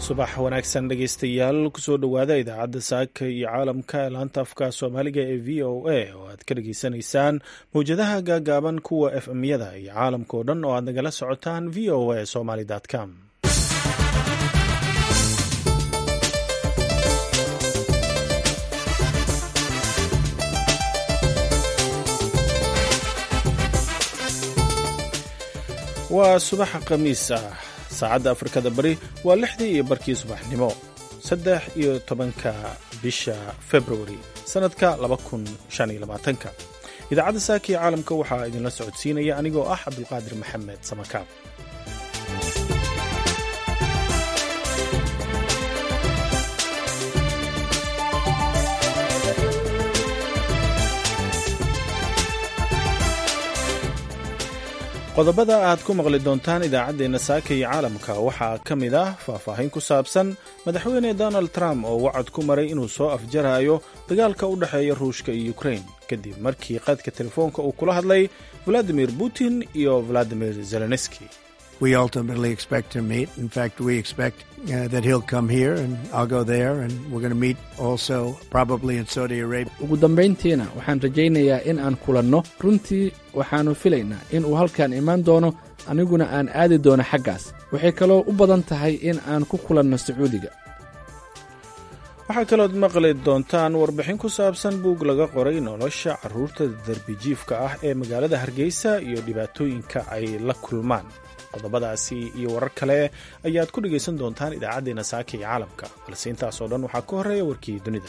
subax wanaagsan dhegaystayaal kusoo dhowaada idaacadda saaka iyo caalamka ee laanta afka soomaaliga ee v o a oo aad ka dhageysanaysaan mawjadaha gaagaaban kuwa f m-yada iyo caalamka oo dhan oo aad nagala socotaan v o a somaly com waa subaxa khamiis ah saacadda afrikada bari waa lixdii iyo barkii subaxnimo saddex iyo tobanka bisha februari sannadka laba kun shan iyo labaatanka idaacadda saaka iyo caalamka waxaa idinla socodsiinaya anigoo ah cabdulqaadir maxamed samakaab qodobada aad ku maqli doontaan idaacaddeenna saaka iyo caalamka waxaa ka mid ah faahfaahin ku saabsan madaxweyne donald trump oo wacad ku maray inuu soo afjarayo dagaalka u dhexeeya ruushka iyo ukrain kadib markii qadka telefoonka uu kula hadlay valadimir putin iyo valadimir zelenski We ultimately expect to meet. In fact, we expect uh, that he'll come here and I'll go there, and we're going to meet also probably in Saudi Arabia. ugu dambayntiina waxaan rajaynayaa in aan kulanno runtii waxaannu filaynaa in uu halkan imaan doono aniguna aan aadi doono xaggaas waxay kaloo u badan tahay in aan ku kulanno sacuudiga waxaa kalood maqli doontaan warbixin ku saabsan buug laga qoray nolosha carruurta darbijiifka ah ee magaalada hargeysa iyo dhibaatooyinka ay la kulmaan qodobadaasi iyo warar kale ayaad ku dhegaysan doontaan idaacaddeenna saaka iyo caalamka balse intaasoo dhan waxaa ka horreeya warkii dunida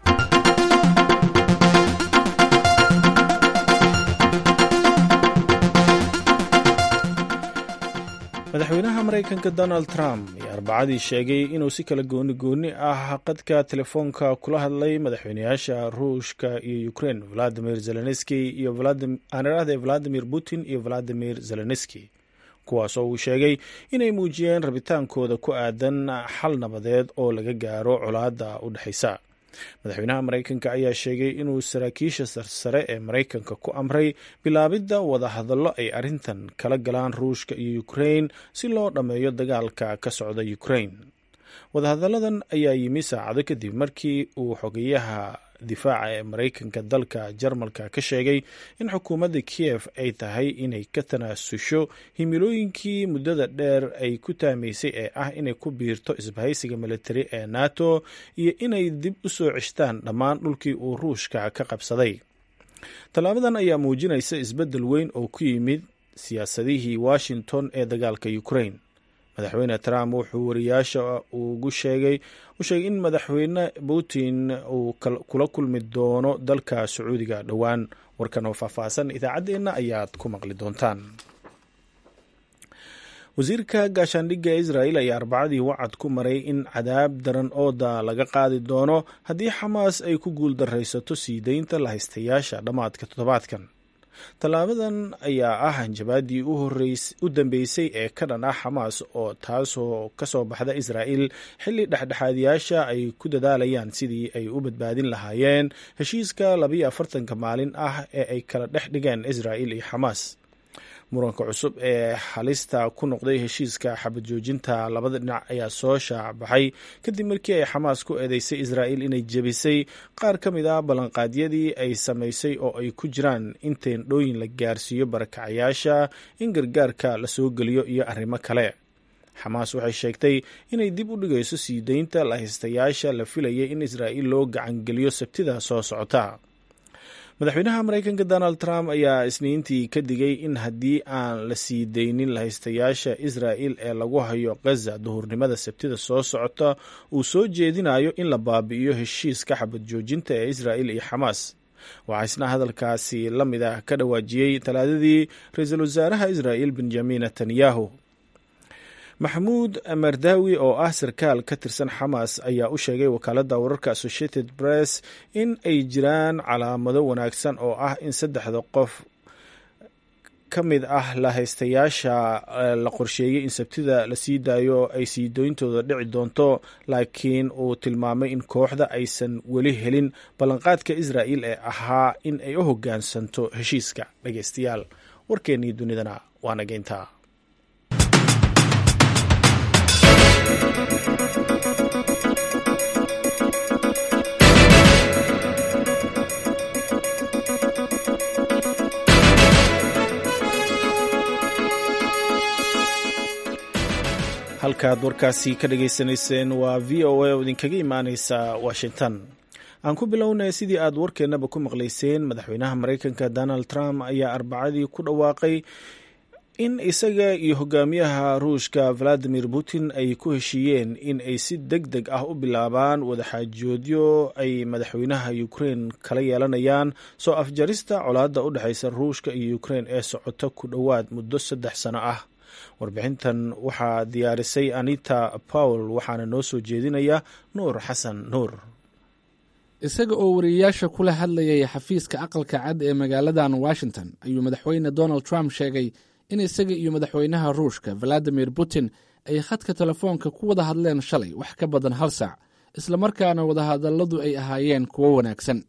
madaxweynaha maraykanka donald trump ayaa arbacadii sheegay inuu si kala gooni gooni ah qadka telefoonka kula hadlay madaxweynayaasha ruushka iyo ukrain valadimir zelenski iyo aaniraahde valadimir putin iyo valadimir zelenski kuwaasoo uu sheegay inay muujiyeen rabitaankooda ku aadan xal nabadeed oo laga gaaro colaadda u dhexaysa madaxweynaha maraykanka ayaa sheegay inuu saraakiisha sarsare ee maraykanka ku amray bilaabidda wadahadallo ay arrintan kala galaan ruushka iyo ukrain si loo dhammeeyo dagaalka ka socda ukrain wadahadalladan ayaa yimi saacado kadib markii uu xogeyaha difaaca ee maraykanka dalka jarmalka ka sheegay in xukuumadda kiev ay tahay inay ka tanaasusho himilooyinkii muddada dheer ay ku taamaysay ee ah inay ku biirto isbahaysiga militari ee nato iyo inay dib u soo ceshtaan dhammaan dhulkii uu ruushka ka qabsaday tallaabadan ayaa muujinaysa isbeddel weyn oo ku yimid siyaasadihii washington ee dagaalka ukrain madaxweyne trump wuxuu wariyaasha ugu sheegay u sheegay in madaxweyne putin uu kula kulmi doono dalka sacuudiga dhowaan warkan oo faahfaahsan idaacaddeenna ayaad ku maqli doontaan wasiirka gaashaandhigga israel ayaa arbacadii wacad ku maray in cadaab daran ooda laga qaadi doono haddii xamaas ay ku guuldaraysato sii deynta lahaystayaasha dhammaadka toddobaadkan tallaabadan ayaa ah hanjabaadii u dambeysay ee ka dhan ah xamaas oo taasoo ka soo baxda israa'il xilli dhexdhexaadiyaasha ay ku dadaalayaan sidii ay u badbaadin lahaayeen heshiiska labiyo afartanka maalin ah ee ay kala dhex dhigeen israa'il iyo xamaas muranka cusub ee halista ku noqday heshiiska xabad joojinta labada dhinac ayaa soo shaacbaxay kadib markii ay xamaas ku eedeysay israa'il inay jebisay qaar ka mid ah ballanqaadyadii ay samaysay oo ay ku jiraan in teendhooyin la gaarsiiyo barakacayaasha in gargaarka la soo geliyo iyo arrimo kale xamaas waxay sheegtay inay dib u dhigayso sii deynta lahaystayaasha la filayay in israa'il loo gacangeliyo sabtida soo socota madaxweynaha maraykanka donald trump ayaa isniintii ka digay in haddii aan la sii deynin lahaystayaasha israa'il ee lagu hayo gaza duhurnimada sabtida soo socota uu soo jeedinayo in la baabi'iyo heshiiska xabad joojinta ee israa'il iyo xamaas waxaa isna hadalkaasi la mid ah ka dhawaajiyey talaadadii ra-iisul wasaaraha israa'il benjamin netanyahu maxamuud mardawi oo ah sarkaal ka tirsan xamaas ayaa u sheegay wakaaladda wararka associated press in ay jiraan calaamado wanaagsan oo ah in saddexda qof ka mid ah lahaystayaasha la qorsheeyey in sabtida la sii daayo ay sii dooyntooda dhici doonto laakiin uu tilmaamay in kooxda aysan weli helin ballanqaadka israa'il ee ahaa in ay u hoggaansanto heshiiska dhegeystayaal warkeennii dunidana waa nageyntaa halkaaad warkaasi ka dhagaysanayseen waa v o a oo idinkaga imaaneysa washington aan ku bilownay sidii aad warkeennaba ku maqlayseen madaxweynaha maraykanka donald trump ayaa arbacadii ku dhawaaqay in isaga iyo hogaamiyaha ruushka valadimir putin ay ku heshiiyeen in ay si deg deg ah u bilaabaan wadaxaajoodyo ay madaxweynaha ukrein kala yeelanayaan soo afjarista colaadda u dhexeysa ruushka iyo ukrein ee socota ku dhowaad muddo saddex sano ah warbixintan waxaa diyaarisay anita powell waxaana noo soo jeedinaya nuur xasan nuur isaga oo wariyeyaasha kula hadlayay xafiiska aqalka cad ee magaaladan washington ayuu madaxweyne donald trump sheegay in isaga iyo madaxweynaha ruushka valadimir putin ay khadka telefoonka ku wada hadleen shalay wax ka badan hal saac islamarkaana wadahadalladu ay ahaayeen kuwo wanaagsan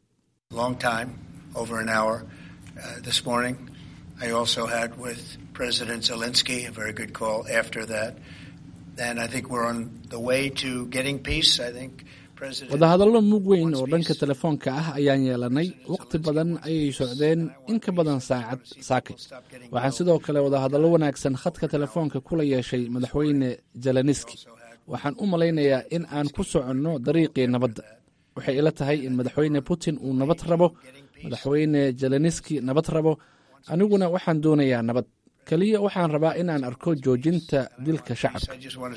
wadahadallo mug weyn oo dhanka telefoonka ah ayaan yeelanay wakhti badan ayay socdeen in ka badan saacad saakay waxaan sidoo kale wadahadallo wanaagsan khadka telefoonka kula yeeshay madaxweyne zeleniski waxaan u malaynayaa in aan ku soconno dariiqii nabadda waxay ila tahay in madaxweyne putin uu nabad rabo madaxweyne zeleniski nabad rabo aniguna waxaan doonayaa nabad keliya waxaan rabaa inaan arko joojinta dilka shacabka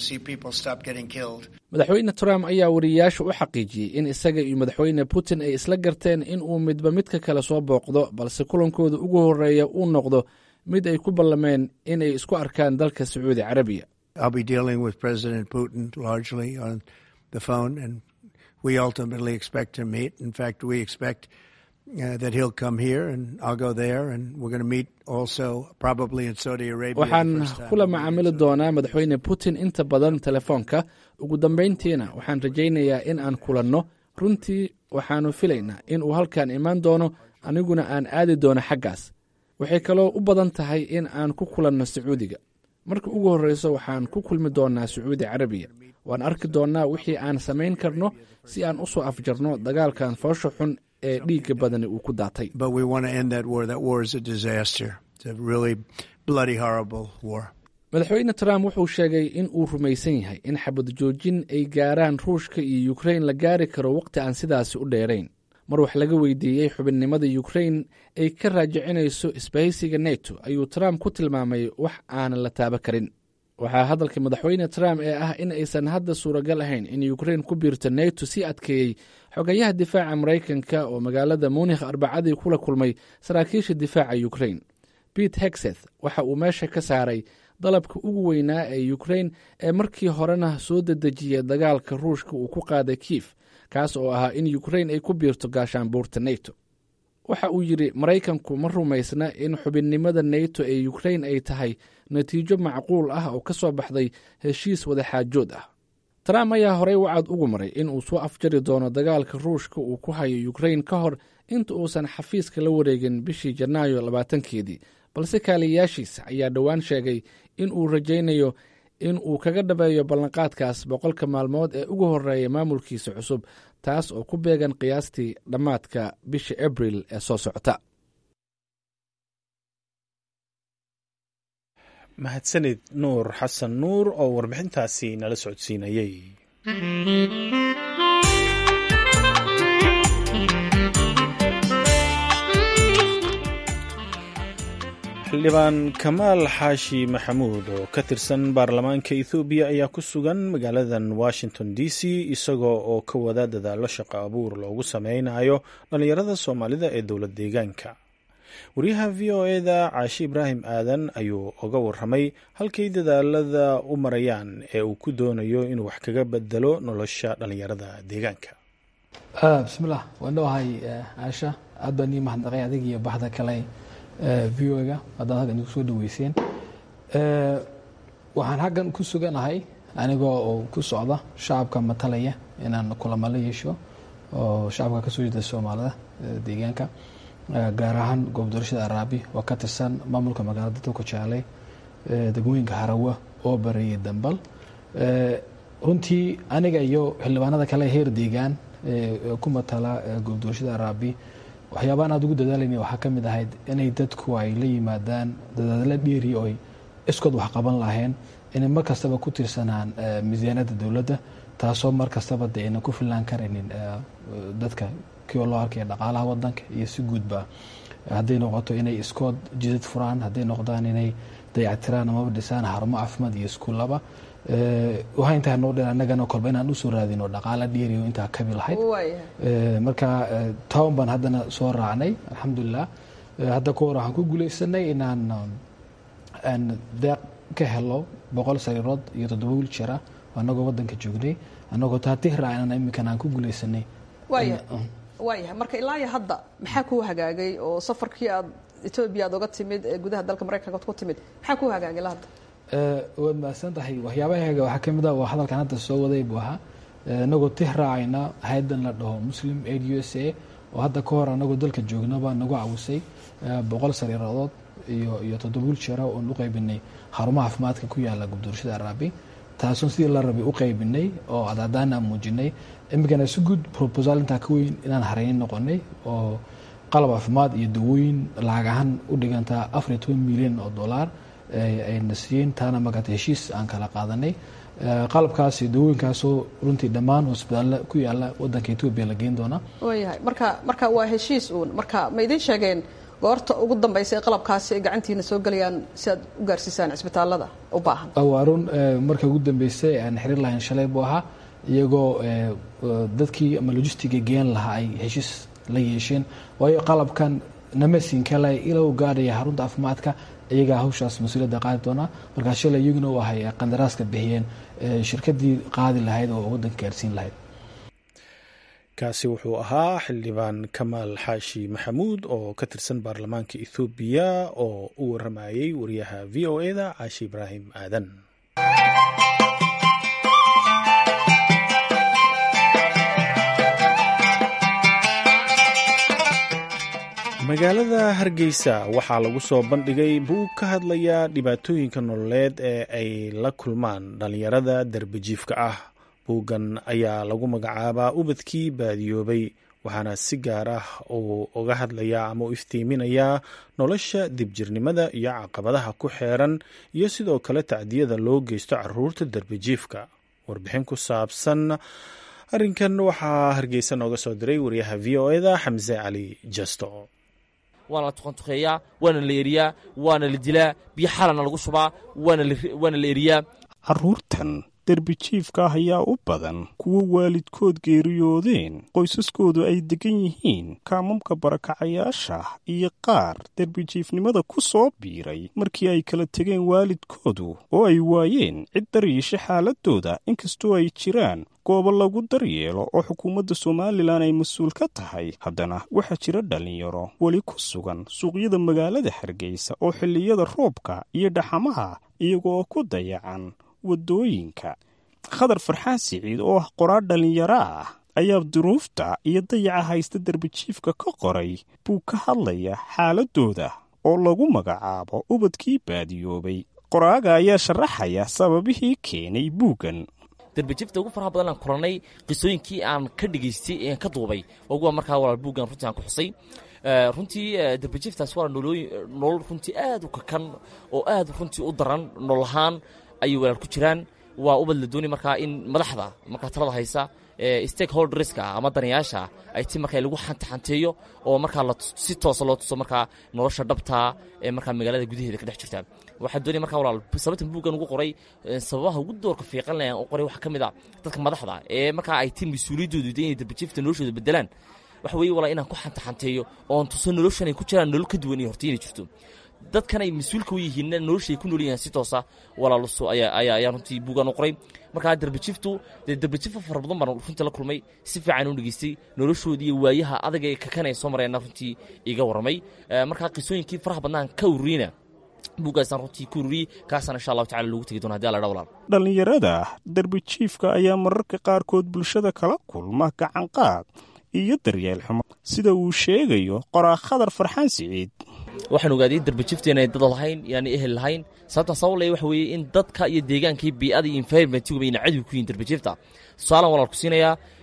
madaxweyne trump ayaa wariyeyaasha u xaqiijiyey in isaga iyo madaxweyne putin ay isla garteen in uu midba midka kale soo booqdo balse kulankooda ugu horeeya uu noqdo mid ay ku ballameen inay isku arkaan dalka sacuudi carabiya waxaan kula macaamili doonaa madaxweyne putin inta badan telefoonka ugu dambayntiina waxaan rajaynayaa in aan kulanno runtii waxaannu filaynaa in uu halkan imaan doono aniguna aan aadi doono xaggaas waxay kaloo u badan tahay in aan ku kulanno sacuudiga marka ugu horreyso waxaan ku kulmi doonnaa sacuudi carabiya waan arki doonnaa wixii aan samayn karno si aan u soo afjarno dagaalkan foosha xun ee dhiigga badani uu ku daatay madaxweyne trump wuxuu sheegay in uu rumaysan yahay in xabad joojin ay gaaraan ruushka iyo ukrein la gaari karo wakhti aan sidaasi u dheerayn mar wax laga weydiiyey xubinnimada ukrein ay ka raajicinayso isbahaysiga neto ayuu trump ku tilmaamay wax aanan la taaba karin waxaa hadalka madaxweyne trump ee ah in aysan hadda suuragal ahayn in ukrein ku biirto neto si adkeeyey xogayaha difaaca maraykanka oo magaalada munikh arbacadii kula kulmay saraakiisha difaaca ukrein bete hexeth waxa uu meesha ka saaray dalabka ugu weynaa ee ukrein ee markii horena soo dedejiyay dagaalka ruushka uu ku qaaday kiif kaas oo ahaa in ukrein ay ku biirto gaashaanbuurta neto waxa uu yidhi maraykanku ma rumaysna in xubinnimada neto ee ukrein ay tahay natiijo macquul ah oo ka soo baxday heshiis wadaxaajood ah trump ayaa horey wacad ugu maray in uu soo afjari doono dagaalka ruushka uu ku hayo ukrein ka hor inta uusan xafiiska la wareegin bishii janaayo labaatankeedii balse kaaliyayaashiisa ayaa dhowaan sheegay in uu rajaynayo in uu kaga dhabeeyo ballanqaadkaas boqolka maalmood ee ugu horeeya maamulkiisa cusub taas oo ku beegan qiyaastii dhammaadka bisha abril ee soo socota mahadsanid nuur xasan nuur oo warbixintaasi nala socodsiinayey xildhibaan kamaal xaashi maxamuud oo ka tirsan baarlamaanka ethoobiya ayaa ku sugan magaaladan washington d c isagoo oo ka wada dadaalo shaqo abuur loogu sameynayo dhallinyarada soomaalida ee dowlad deegaanka wariyaha v o eda caashi ibraahim aadan ayuu oga waramay halkay dadaalada u marayaan ee uu ku doonayo inuu wax kaga bedelo nolosha dhallinyarada deegaanka bismilah waan dhowahay caasha aad baan ii mahadnaqay adig iyo baxda kale v o ga haddaad halkan igu soo dhaweyseen waxaan halkan ku suganahay anigoo oo ku socda shacabka matalaya inaan kulamo la yeesho oo shacabka kasoo jeeda soomaalida deegaanka gaar ahaan goob doorashada araabi oo ka tirsan maamulka magaalada dalka jaaley degmooyinka harawa oo bareeyay dambal runtii aniga iyo xildhibaanada kale heer deegaan ku matala goob doorashada araabi waxyaabaan aad ugu dadaalayna waxaa ka mid ahayd inay dadku ay la yimaadaan dadaalo dheeri oy iskood wax qaban laheen inay mar kastaba ku tiirsanaan miisaaniyadda dowladda taasoo mar kastaba de ayna ku filnaan karaynin dadka kioo loo arkaya dhaqaalaha wadanka iyo si guudba hadday noqoto inay iskood jidad furaan hadday noqdaan inay dayactiraan amaba dhisaan xarumo caafimaad iyo iskuullaba waxaa intaa noo dheer annagana kolba inaan usoo raadino dhaqaala dheeriyo intaa kabi lahayd marka town baan haddana soo raacnay alxamdulilah hadda ka hor waxaan ku guuleysanay inaan aan deeq ka helo boqol sariirood iyo toddoba wiiljeera anagoo wadanka joognay anagoo taatih raacnana iminkan aan ku guuleysanay waayahay marka ilaa iyo hadda maxaa kuu hagaagay oo safarkii aad etoobiya aad oga timid ee gudaha dalka maraykanka ad ku timid maxaa kuu hagaagay ilaa hadda waad mahadsan tahay waxyaabahaga waxaa kamid ah waa hadalkan hadda soo waday buu ahaa inagoo tih raacayna hay-adan la dhaho muslim aid u s a oo hadda ka hor anagoo dalka joognaba nagu cawisay boqol sariiradood iyo iyo toddoba wiiljeera oon u qaybinay xarumaha caafimaadka ku yaala gubdoorashada araabi taasoon sidii la rabay u qaybinay oo adadaana muujinay imikana si guud probosal intaa ka weyn inaan hareynin noqonay oo qalab caafimaad iyo dawooyin lacag ahaan u dhigantaa afar iyo toban milyan oo dollar ayna siiyeen taana markaata heshiis aan kala qaadanay qalabkaas iyo dawooyinkaasoo runtii dhammaan hosbitaalla ku yaala wadanka etoobiya la geyn doona waayahay marka marka waa heshiis uun marka ma idiin sheegeen goorta ugu dambaysa ee qalabkaasi ay gacantiina soo gelayaan si aad u gaarsiisaan cisbitaalada u baahan waa run marka ugu dambeysay aan xiriir lahayn shalay buu ahaa iyagoo dadkii ama logistiga geen lahaa ay heshiis la yeesheen waayo qalabkan namasin kale ila u gaadhaya xarunta caafimaadka iyagaa hawshaas mas-uuliyadda qaadi doonaa markaa shalay iyaguna u ahay qandaraaska bixiyeen shirkadii qaadi lahayd oo waddanka gaarsiin lahayd kaasi wuxuu ahaa xildhibaan kamaal xaashi maxamuud oo ka tirsan baarlamaanka ethoobiya oo u waramayey wariyaha v o e da caashi ibraahim aadan magaalada hargeysa waxaa lagu soo bandhigay buug ka hadlaya dhibaatooyinka nololeed ee ay la kulmaan dhallinyarada darbejiifka ah buuggan ayaa lagu magacaabaa ubadkii baadiyoobay waxaana si gaar ah uu uga hadlayaa ama u iftiiminayaa nolosha dibjirnimada iyo caqabadaha ku xeeran iyo sidoo kale tacdiyada loo geysto caruurta darbejiifka warbixin ku saabsan arrinkan waxaa hargeysa nooga soo diray wariyaha v o eda xamse cali jasto waana la tuqantuqeeyaa waana la eriyaa waana la dilaa biyo xalana lagu shubaa waana la eriyaa caruurtan derbijiifka ah ayaa u badan kuwo waalidkood geeriyoodeen qoysaskoodu ay deggan yihiin kaamamka barakacayaasha iyo qaar derbijiifnimada ku soo biiray markii ay kala tegeen waalidkoodu oo ay waayeen cid daryeesha xaaladooda inkastoo ay jiraan goobo lagu daryeelo oo xukuumadda somalilan ay mas-uul ka tahay haddana waxaa jira dhallinyaro weli ku sugan suuqyada magaalada hargeysa oo xilliyada roobka iyo dhaxamaha iyagoo ku dayacan waddooyinka khadar farxaan siciid oo ah qoraar dhallinyaro ah ayaa duruufta iyo dayaca haysta derbijiifka ka qoray buu ka hadlaya xaaladooda oo lagu magacaabo ubadkii baadiyoobay qoraaga ayaa sharaxaya sababihii keenay buuggan derbajifta ugu faraha badan aan kulannay qisooyinkii aan ka dhegaystay ee aan ka duubay waguwa markaa walaal buuggan runtii aan ku xusay runtii derbajiftaas waa nolol runtii aad u kakan oo aad runtii u daran nolol ahaan ayay walaal ku jiraan waa ubad la doonay markaa in madaxda markaa talada haysa stakeholderska ama danayaasha ay ti markaa lagu xantaxanteeyo oo markaa si toosa loo tuso markaa nolosha dhabtaa ee markaa magaalada gudaheeda ka dhex jirta waxaa doonaya markaa walaal sababtan buuggan ugu qoray sababaha ugu doorka fiiqanlayan u qoray waxaa ka mid a dadka madaxda ee markaa ay ti mas-uuliyaddoodu inay darbajifta noloshooda bedelaan waxa weeye walaa inaan ku xantaxanteeyo oon tuso noloshan ay ku jiraan nolol ka duwan iyo horta inay jirto dadkan ay mas-uulka u yihiinna noloshay ku nool yahaan si toosa walaaluso ayaa runtii buugaan u qoray markaa darbajiftu dee darbajifo fara badan baan runtii la kulmay si fiican u dhegeystay noloshoodii iyo waayaha adag ee kakanay soo mareenna runtii iga warramay markaa qisooyinkii faraha badnaan ka ururiyna buuggaasaan runtii ku ururiyey kaasaan insha allahu tacala loogu tegi doona hadii alla dha walaal dhallinyarada derbijiifka ayaa mararka qaarkood bulshada kala kulma gacanqaad iyo daryeel xumo sida uu sheegayo qoraa khadar farxaan siciid waxaan ogaaday darbajifta inay dad lahayn inaanay ehel lahayn sababtaan sabab leh waxa weeye in dadka iyo deegaanka iyo bii'ada iyo environmentiguba ina cadow ku yihin darbajifta tusaalaan walaal ku siinayaa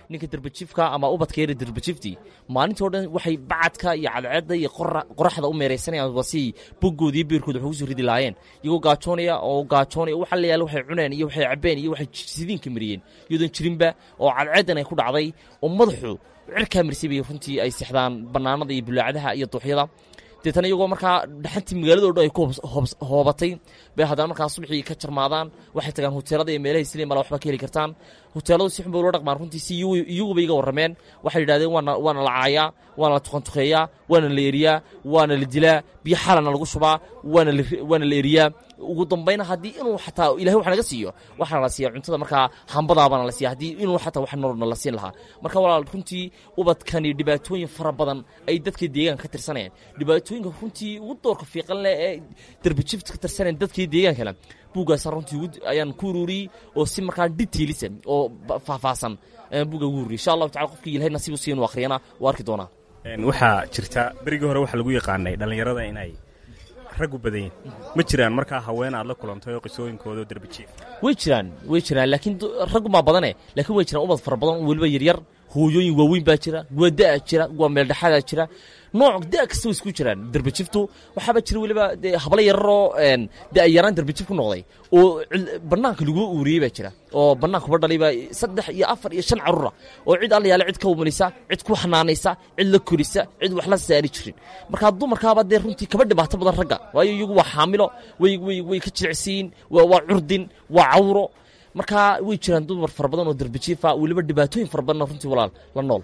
ninka derbajiifka ama ubadka yara derbajifti maalintii o dhan waxay bacadka iyo cadceedda iyo qoraxda u meeraysanayaan wasi bogooda iyo beerkooda waxay kusoo ridi laayeen iyagoo gaajoonaya oo gaajoonaya waxa la yaala waxay cuneen iyo waxay cabeen iyo waxay sidiinka mariyeen iyadoon jirinba oo cadceeddan ay ku dhacday oo madaxu cirkaa marisay bay runtii ay sexdaan bannaanada iyo bulaacadaha iyo duuxyada deetana iyagoo markaa dhaxantii magaalado dhan ay ku hoobatay bay haddana markaa subaxii ka jarmaadaan waxay tagaan huteelada iyo meelahay siliin mala waxba ka heli kartaan huteeladu si xun bay ula dhaqmaan runtii si iyaguba iga warrameen waxay yidhahdeen waana waana la caayaa waana la tukantukeeyaa waana la eriyaa waana la dilaa biyo xalana lagu shubaa waana la waana la eriyaa ugu dambayna haddii inuu xataa ilahay wax naga siiyo waxaana la siiya cuntada markaa hambadaabaana la siiya haddii inuu xataa wax nololna la siin lahaa marka walaal runtii ubadkani dhibaatooyin fara badan ay dadka deegaanka ka tirsanayaan dhibaatooyinka runtii ugu doorka fiiqan leh ee darbajifta ka tirsanayaan dadkii deegaankana buuggaasa runtii ayaan ku ururiyey oo si markaa detailisa oo faahfaahsan ayaan buugga ugu ururiyey insha allahu tacala qofkii ilahay nasiib u siiya inuu akhriyana waa arki doonaa waxaa jirta berigii hore waxaa lagu yaqaanay dhallinyarada inay raggu badan yihin ma jiraan markaa haween aad la kulantay oo qisooyinkooda derbajiif way jiraan way jiraan laakiin raggumaa badane laakiin way jiraan ubad fara badan oo weliba yaryar hooyooyin waaweyn baa jira waa da' jira waa meeldhexaadaa jira nooc da' kasta way isku jiraan derbajiftu waxaaba jira weliba dee hablo yararoo da'yaraan derbajif ku noqday oo bannaanka lagua uuriyey baa jira oo bannaankuba dhalaybaa saddex iyo afar iyo shan carruura oo cid alla yaale cid ka umanaysa cid ku xanaanaysa cid la korisa cid wax la saari jirin markaa dumarkaaba dee runtii kaba dhibaato badan ragga waayo iyagu waa xaamilo way way way ka jilicsiyin waa curdin waa cawro markaa way jiraan dumar fara badan oo derbajiifa weliba dhibaatooyin fara badanna runtii walaal la nool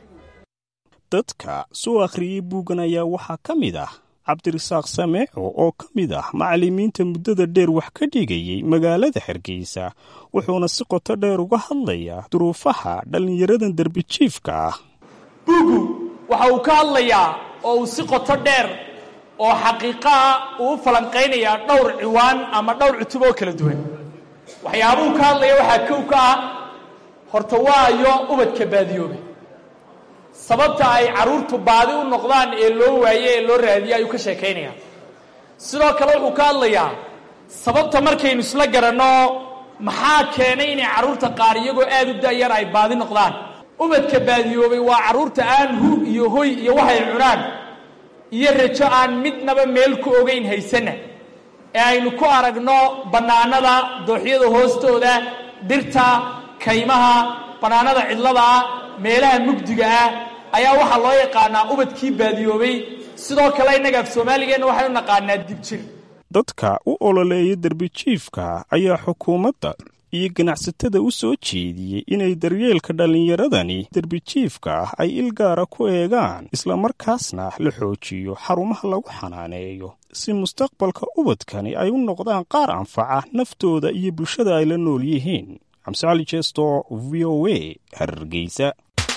dadka soo akhriyey buuggan ayaa waxaa ka mid ah cabdirasaaq sameeco oo ka mid ah macallimiinta muddada dheer wax ka dhigayey magaalada hargeysa wuxuuna si qoto dheer uga hadlayaa duruufaha dhallinyaradan derbajiifka ah buuggu waxa uu ka hadlayaa oo uu si qoto dheer oo xaqiiqaa uu u falanqaynayaa dhowr ciwaan ama dhowr cutub oo kala duwan waxyaabuhu ka hadlaya waxaa kow ka ah horta waayo ubadka baadiyoobe sababta ay carruurtu baadi u noqdaan ee loo waaye ee loo raadiye ayuu ka sheekaynayaa sidoo kale wuxuu ka hadlayaa sababta markaynu isla garanno maxaa keenay inay carruurta qaar iyagoo aad u da'yar ay baadi noqdaan ubadka baadiyoobay waa carruurta aan hu iyo hoy iyo waxay cunaan iyo rajo aan midnaba meel ku ogayn haysanna ee aynu ku aragno bannaanada dooxyada hoostooda dhirta kaymaha bannaanada cidlada ah meelaha mugdiga ah ayaa waxaa loo yaqaanaa ubadkii baadiyoobay sidoo kale innaga af soomaaligeenna waxaynu naqaanaa dibjir dadka u ololeeya derbijiifka ayaa xukuumadda iyo ganacsatada u soo jeediyey inay daryeelka dhallinyaradani derbijiifka ah ay il gaara ku eegaan islamarkaasna la xoojiyo xarumaha lagu xanaaneeyo si mustaqbalka ubadkani ay u noqdaan qaar anfaca naftooda iyo bulshada ay la nool yihiin xamse cali jeesto v o a hargeysa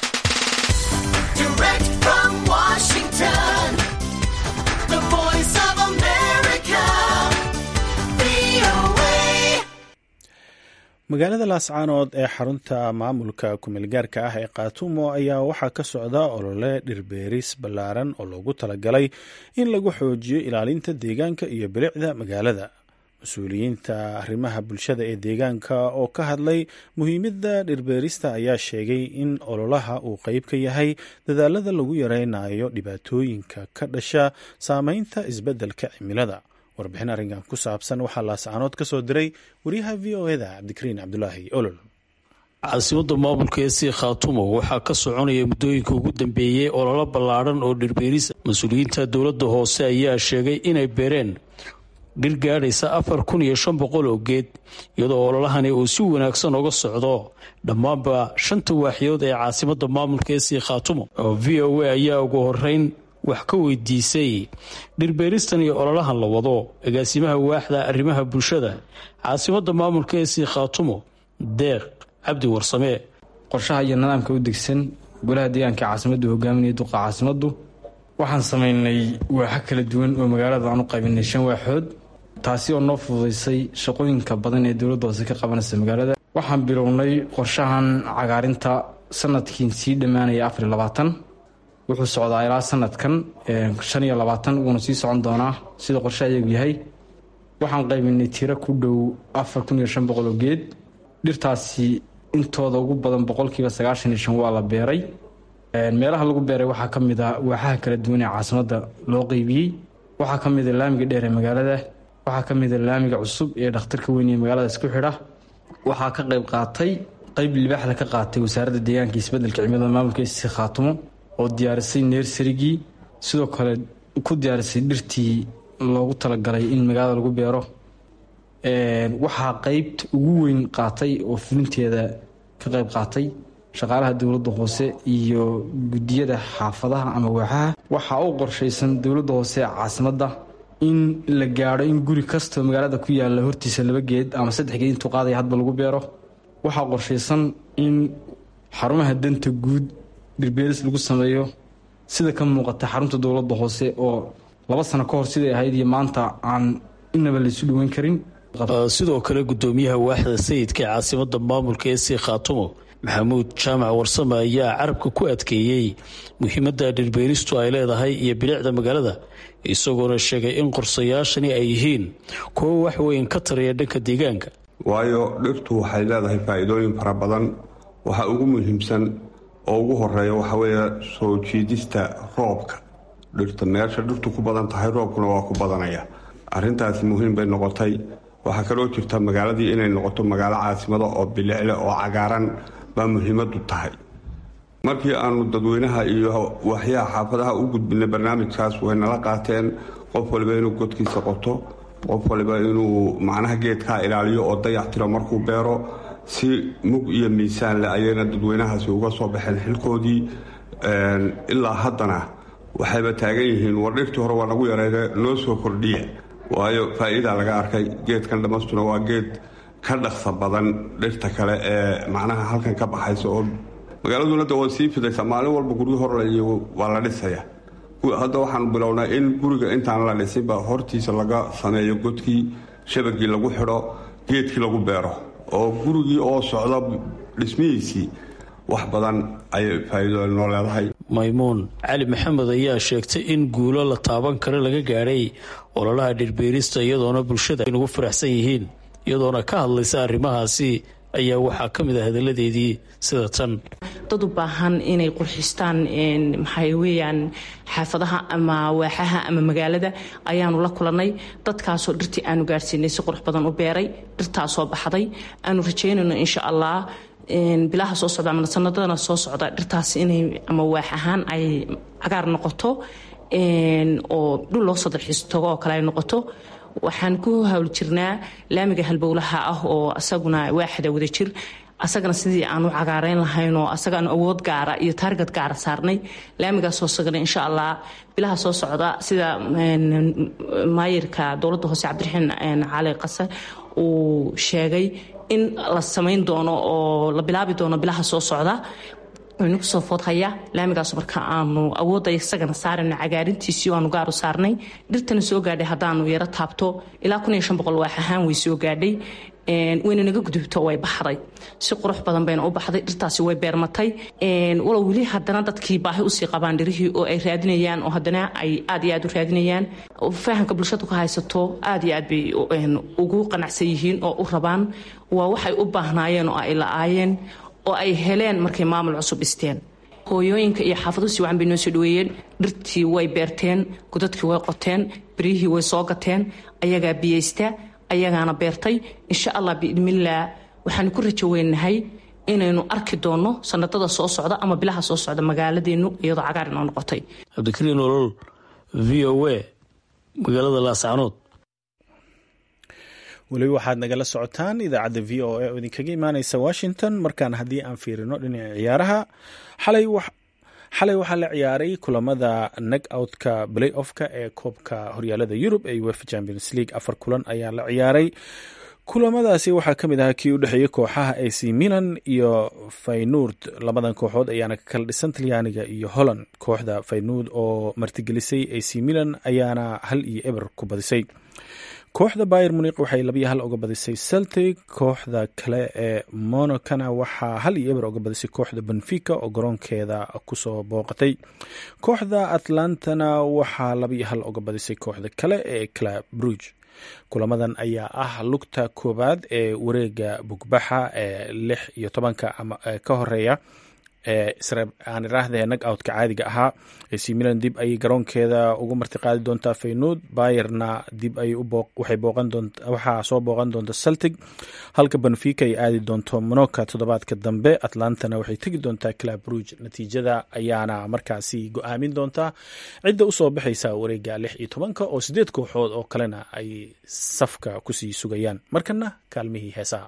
magaalada laascaanood ee xarunta maamulka kumeelgaarka ah ee kaatumo ayaa waxaa ka socda olole dhirbeeris ballaaran oo loogu talagalay in lagu xoojiyo ilaalinta deegaanka iyo bilicda magaalada mas-uuliyiinta arrimaha bulshada ee deegaanka oo ka hadlay muhiimadda dhirbeerista ayaa sheegay in ololaha uu qeyb ka yahay dadaalada lagu yareynayo dhibaatooyinka ka dhasha saameynta isbeddelka cimilada warbixin arrinkan ku saabsan waxaa laascaanood ka soo diray wariyaha v o eda cabdikariin cabdulaahi olol caasimadda maamulka ee sii khaatumo waxaa ka soconaya muddooyinka ugu dambeeyey ololo ballaadhan oo dhirbeeris mas-uuliyiinta dowladda hoose ayaa sheegay inay beereen dhir gaadhaysa afar kun iyo shan boqol oo geed iyadoo ololahani uu si wanaagsan uga socdo dhammaanba shanta waaxyood ee caasimadda maamulka ee sii khaatumo oo v o a ayaa ugu horeyn wax ka weydiisay dhirbeeristan iyo ololahan la wado agaasimaha waaxda arrimaha bulshada caasimadda maamulka ee sii khaatumo deeq cabdi warsame qorshaha iyo nidaamka u degsan golaha deegaanka caasimaddu hogaaminaya duqa caasimaddu waxaan samaynay waaxo kala duwan oo magaalada aan u qaybinay shan waaxood taasi oo noo fududaysay shaqooyinka badan ee dowladda hoose ka qabanaysa magaalada waxaan bilownay qorshahan cagaarinta sanadkiin sii dhammaanaya afar iyo labaatan wuxuu socdaa ilaa sanadkan shan iyo labaatan wuuna sii socon doonaa sida qorshe ayagu yahay waxaan qaybinay tiro ku dhow afar kun iyo shan boqol oo geed dhirtaasi intooda ugu badan boqolkiiba sagaashan iyo shan waa la beeray meelaha lagu beeray waxaa ka mid ah waaxaha kala duwan ee caasimadda loo qeybiyey waxaa ka mid a laamiga dheer ee magaalada waxaa ka mid a laamiga cusub ee dhakhtarka weyn ee magaalada isku xidha waxaa ka qayb qaatay qayb libaaxda ka qaatay wasaaradda deegaanka isbeddelka cimilada maamulka isi khaatumo oo diyaarisay neersarigii sidoo kale ku diyaarisay dhirtii loogu talagalay in magaalada lagu beero waxaa qeybta ugu weyn qaatay oo fulinteeda ka qayb qaatay shaqaalaha dowladda hoose iyo guddiyada xaafadaha ama waaxaha waxaa u qorshaysan dowladda hoose ee caasimadda in la gaadho in guri kastoo magaalada ku yaalla hortiisa laba geed ama saddex geed intuu qaadaya hadba lagu beero waxaa qorshaysan in xarumaha danta guud dhirbeeris lagu sameeyo sida ka muuqata xarunta dowladda hoose oo laba sano ka hor siday ahayd iyo maanta aan inaba laysu dhoweyn karin sidoo kale gudoomiyaha waaxda sayidka ee caasimada maamulka ee sii khaatumo maxamuud jaamac warsame ayaa carabka ku adkeeyey muhiimadda dhirbeeristu ay leedahay iyo bilicda magaalada isagoona sheegay in qorsayaashani ay yihiin kuwo wax weyn ka taraya dhanka deegaanka waayo dhirtu waxay leedahay faa'iidooyin fara badan waxa ugu muhiimsan oo ugu horeeya waxa weeye soo jiidista roobka dhirta meesha dhirtu ku badan tahay roobkuna waa ku badanaya arrintaasi muhiim bay noqotay waxaa kaloo jirta magaaladii inay noqoto magaalo caasimada oo bilicle oo cagaaran baa muhiimadu tahay markii aanu dadweynaha iyo waxyaha xaafadaha u gudbinay barnaamijkaas way nala qaateen qof waliba inuu godkiisa qoto qof waliba inuu macnaha geedkaa ilaaliyo oo dayac tiro markuu beero si mug iyo miisaan leh ayayna dadweynahaasi uga soo baxeen xilkoodii ilaa haddana waxayba taagan yihiin war dhirtii hore waa nagu yareede noo soo kordhiya waayo faa'iidaa laga arkay geedkan dhammastuna waa geed ka dhaqsa badan dhirta kale ee macnaha halkan ka baxaysa oo magaaladuna de way sii fidaysaa maalin walba guryo horlaiyo waa la dhisaya hadda waxaanu bilownaa in guriga intaan la dhisinba hortiisa laga sameeyo godkii shabagii lagu xidho geedkii lagu beero oo gurigii oo socda dhismihiisii wax badan ayay faa'iido noo leedahay maymuun cali maxamed ayaa sheegtay in guulo la taaban karo laga gaadhay ololaha dhirbeerista iyadoona bulshada ay nugu faraxsan yihiin iyadoona ka hadlaysa arrimahaasi ayaa waxaa ka mid ah hadalladeedii sida tan dad u baahan inay qurxistaan maxay weyaan xaafadaha ama waaxaha ama magaalada ayaanu la kulannay dadkaasoo dhirtii aanu gaadhsiinay si qurux badan u beeray dhirtaasoo baxday aanu rajaynayno insha allah bilaha soo socda ama sanadadana soo socda dhirtaas inay ama waax ahaan ay cagaar noqoto oo dhul loo soo dalxiis tago oo kale ay noqoto waxaan ku hawl jirnaa laamiga halbowlaha ah oo asaguna waaxda wada jir asagana sidii aan u cagaareyn lahayn oo asagaan awood gaara iyo taargad gaara saarnay laamigaasoo sagana insha allah bilaha soo socda sida maayirka dowladda hoose cabdiraxiin cali qase uu sheegay in la samayn doono oo la bilaabi doono bilaha soo socda nagu soo foodhaya laamigaas marka aanu awoodda isagana saarayno cagaarintiisii aanu gaaru saarnay dhirtana soo gaadhay haddaanu yaro taabto ilaa kun iyo shan boqol waax ahaan way soo gaadhay wayna naga gudubto way baxday si qurux badan bayna u baxday dhirtaasi way beermatay walow weli haddana dadkii baahi usii qabaan dhirihii oo ay raadinayaan oo haddana ay aad iyo aad u raadinayaan fahamka bulshadu ka haysato aad iyo aad bay ugu qanacsan yihiin oo u rabaan waa waxay u baahnaayeen oo ay la-aayeen oo ay heleen markay maamul cusub dhisteen hooyooyinka iyo xaafaduhu si wacan bay noo soo dhaweeyeen dhirtii way beerteen godadkii way qoteen beryihii way soo gateen ayagaa biyeysta ayagaana beertay insha allah biidnillaah waxaanu ku rajo weynahay inaynu arki doonno sanadada soo socda ama bilaha soo socda magaaladeenu iyadoo cagaar inoo noqotay cabdikariin olol v o a magaalada laascanood weliba waxaad nagala socotaan idaacadda v o a oo idinkaga imaaneysa washington markaan haddii aan fiirino dhinaca ciyaaraha xalay waxaa la ciyaaray kulamada nag outka play offka ee koobka horyaalada yurub ee uefa champions league afar kulan ayaa la ciyaaray kulamadaasi waxaa ka mid ahaa kii u dhexeeyey kooxaha ac milan iyo faynuord labadan kooxood ayaana ka kala dhisan talyaaniga iyo holland kooxda faynuord oo martigelisay ac milan ayaana hal iyo eber ku badisay kooxda bayer muniq waxay labiyo hal uga badisay celtic kooxda kale ee monacana waxaa hal iyo eber uga badisay kooxda benfica oo garoonkeeda kusoo booqatay kooxda atlantana waxaa labiyo hal uga badisay kooxda kale ee club bruge kulamadan ayaa ah lugta koowaad ee wareega bugbaxa ee lix iyo tobanka ama ka horeeya aan iraahde nag outka caadiga ahaa ac milan dib ayay garoonkeeda ugu martiqaadi doontaa feynuud bayerna dib waxaa soo booqan doonta celtic halka benfica ay aadi doonto monoka toddobaadka dambe atlantana waxay tegi doontaa club rouge natiijada ayaana markaasi go-aamin doontaa cidda usoo baxaysa wareega lix iyo tobanka oo sideed kooxood oo kalena ay safka kusii sugayaan markana kaalmihii heesaha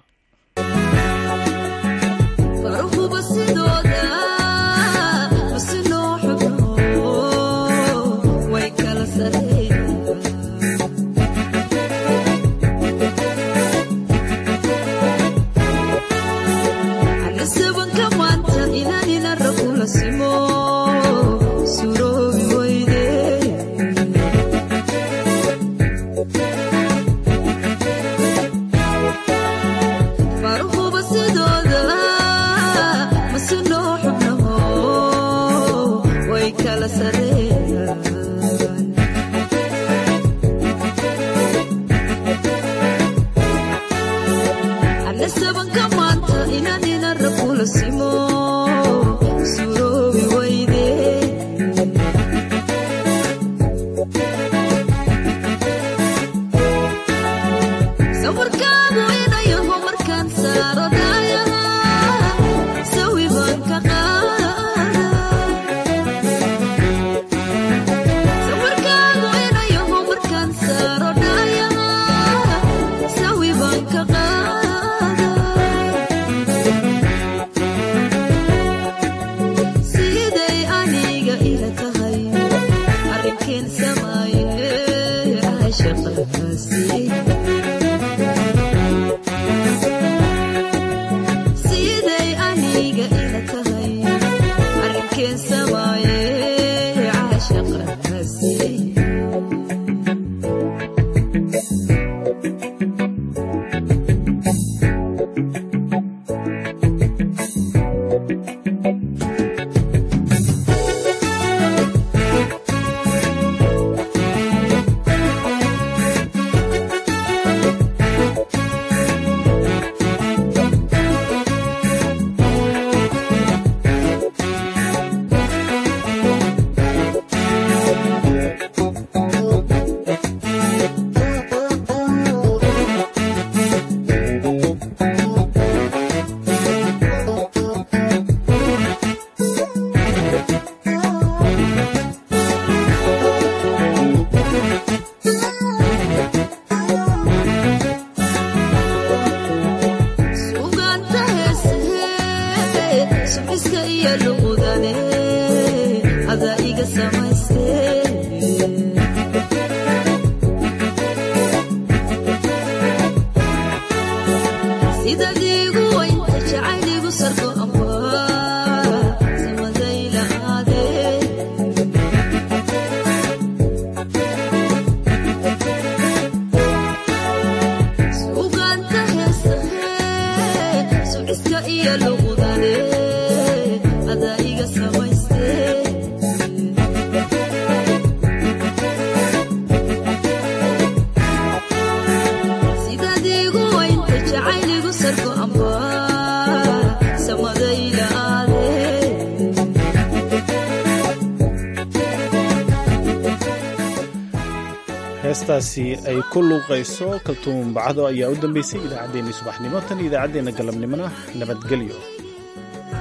heestaasi ay ku luuqayso kaltuun bacdo ayaa u dambeysay idaacaddeenii subaxnimo tan iyo idaacaddeenna galabnimona nabadgelyo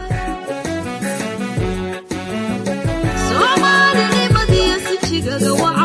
soomaalinimadiyo sijigaga